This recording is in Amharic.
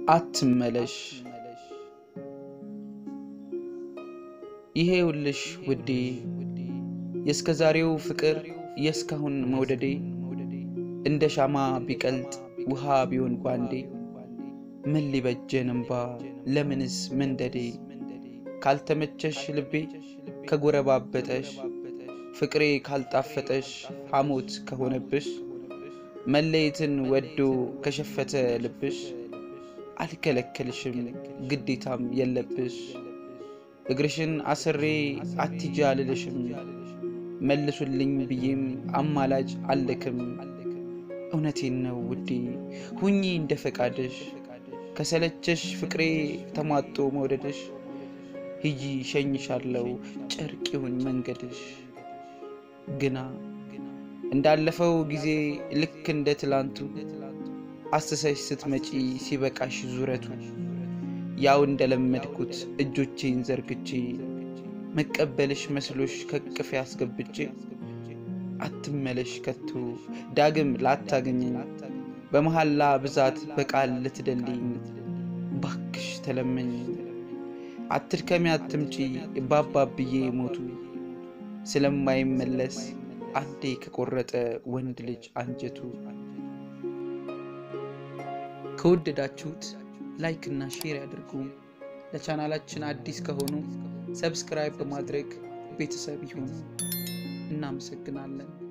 አትመለሽ ይሄውልሽ ውዴ የእስከ ዛሬው ፍቅር የእስካሁን መውደዴ እንደ ሻማ ቢቀልጥ ውሃ ቢሆን ጓንዴ ምን ሊበጀን እምባ ለምንስ መንደዴ ካልተመቸሽ ልቤ ከጎረባበጠሽ ፍቅሬ ካልጣፈጠሽ ሐሞት ከሆነብሽ መለየትን ወዶ ከሸፈተ ልብሽ አልከለከልሽም ግዴታም የለብሽ እግርሽን አስሬ አትጃ አልልሽም መልሱልኝ ብዬም አማላጅ አልክም እውነቴን ነው ውዴ ሁኚ እንደ ፈቃድሽ ከሰለቸሽ ፍቅሬ ተሟጦ መውደድሽ ሂጂ ሸኝሻለው ጨርቅ ይሁን መንገድሽ ግና እንዳለፈው ጊዜ ልክ እንደ ትላንቱ አስሰሽ ስትመጪ ሲበቃሽ ዙረቱ ያው እንደለመድኩት እጆቼን ዘርግቼ መቀበልሽ መስሎሽ ከቅፌ አስገብቼ አትመለሽ ከቶ ዳግም ላታገኘኝ በመሐላ ብዛት በቃል ልትደልኝ ባክሽ ተለመኝ አትድከሚ አትምጪ ባባብዬ ሞቱ ስለማይመለስ አንዴ ከቆረጠ ወንድ ልጅ አንጀቱ ከወደዳችሁት ላይክ እና ሼር ያድርጉ። ለቻናላችን አዲስ ከሆኑ ሰብስክራይብ በማድረግ ቤተሰብ ይሁኑ። እናመሰግናለን።